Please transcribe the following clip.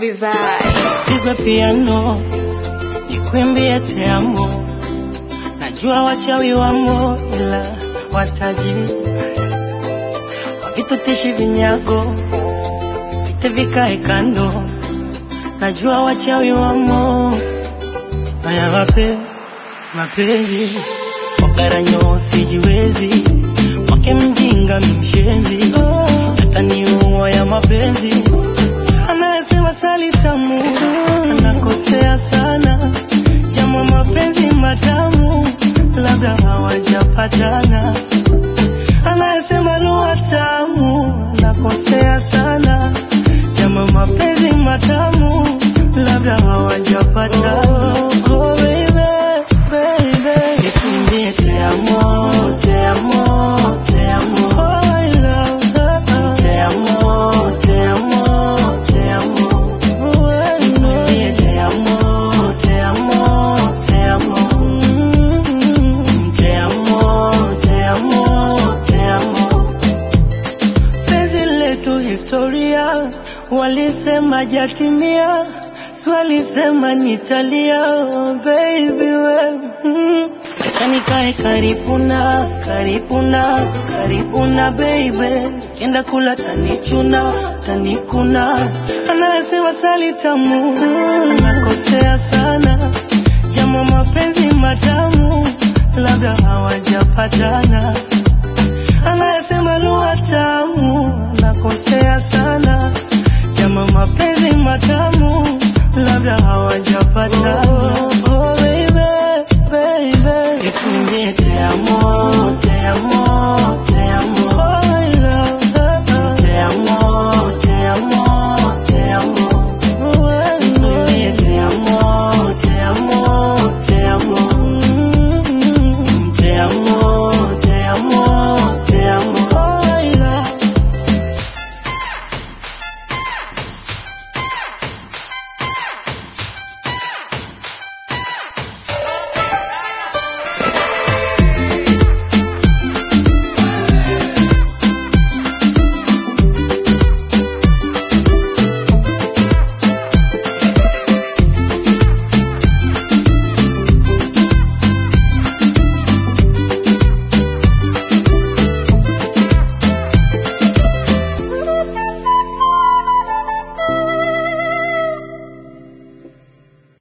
Vibe. pigwe piano nikwimbie te amo, najua wachawi wamo, ila wataji wakitutishi vinyago vite vikae kando, najua wachawi wamo. Haya mape mapenzi wakaranyo sijiwezi, wake mjinga mimshenzi, hata niua ya mapenzi anayesema sali tamu anakosea sana, jamaa mapenzi matamu labda hawajapatana. Anayesema lugha tamu anakosea sana, jamaa mapenzi matamu labda hawajapatana. Oh, oh, baby, baby, nikuimbie te amo, te amo, te amo. Oh, I love her. Te amo, te amo, te amo. Oh, I know. Te amo, te amo, te amo. Mm, Te amo, te amo, te amo. Penzi letu historia, walisema jatimia, swalisema nitalia, oh baby we mm. Acha nikae karibu na karibu na karibu na baby, kienda kula tanichuna tanikuna, anayesema sali tamu anakosea sana, jamaa mapenzi matamu